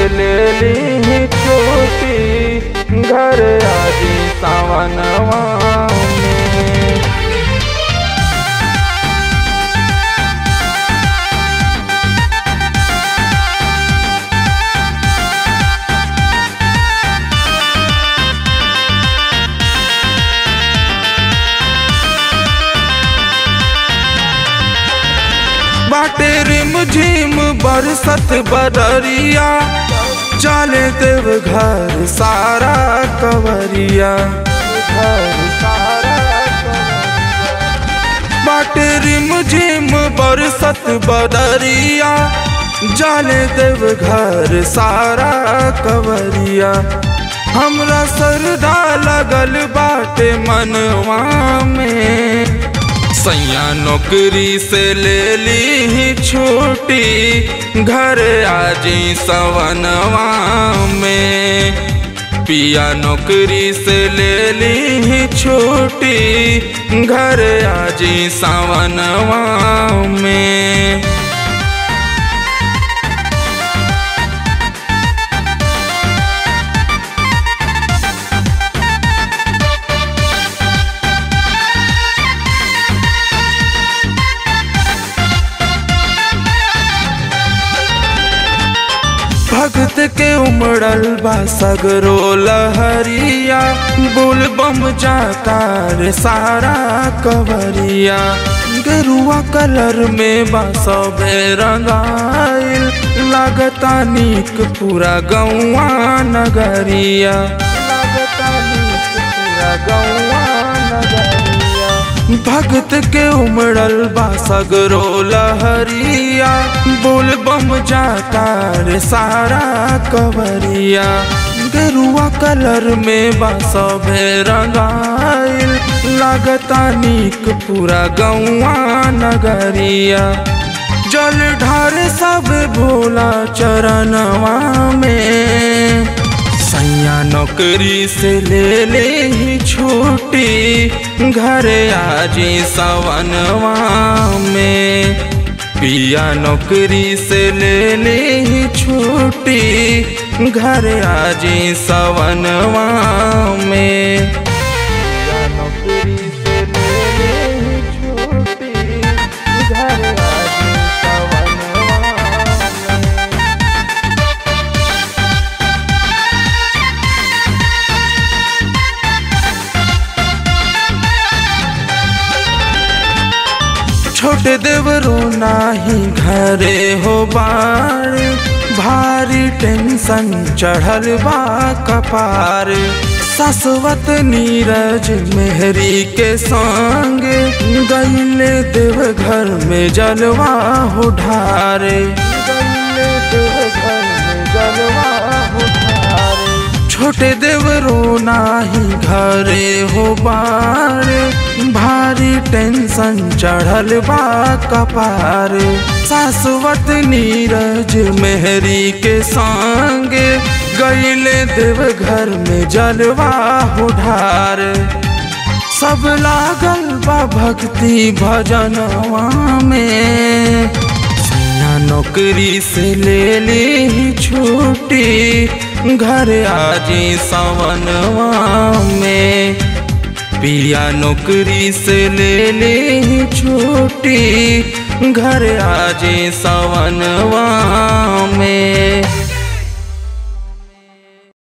ले ली छुट्टी घर आजी सावनवा में बाटे रिम झिम बरसत बदरिया चले देव घर सारा कवरिया घर सारा बाटे रिम झिम बरसत बदरिया जाले देव घर सारा कवरिया हमरा सरदा लगल बाटे मनवा में सैया नौकरी से ले ली छुट्टी घर आजी सवनवा में पिया नौकरी से ले ली छुट्टी घर आजी सवनवा में भगत के उमड़ल बा सगरो लहरिया बुल बम जाता रे सारा कवरिया गेरुआ कलर में बा सबे रंगाइल लागता नीक पूरा गौआ नगरिया लागता नीक पूरा गौआ नगरिया भगत के उमड़ल बा सगरो लहरिया बोल बम जाता रे सारा कवरिया गेरुआ कलर में बा सबे रंगाइल लागता नीक पूरा गौआ नगरिया जल ढार सब भोला चरणवा में सैया नौकरी से ले ले छुट्टी घर आजी सवनवा में पिया नौकरी से ले ले छुट्टी घर आजी सवनवा में पिया नौकरी से ले ले छुट्टी घर आजी सवनवा में छोटे देवरो नाही घरे हो बार भारी टेंशन चढ़ल बा कपार ससवत नीरज मेहरी के संग गईले देव घर में जलवा हो ढारे गईले देव घर में जलवा हो ढारे छोटे देवरो नाही घरे हो बारे भारी टेंशन चढ़ल बा कपार सासवत नीरज मेहरी के संग गईले देव घर में जलवा हो ढार सब लागल बा भक्ति भजनवा में सैया नौकरी से ले ली छुट्टी घर आजी सवनवा में पिया नौकरी से ले ली छुट्टी घर आजी सवनवा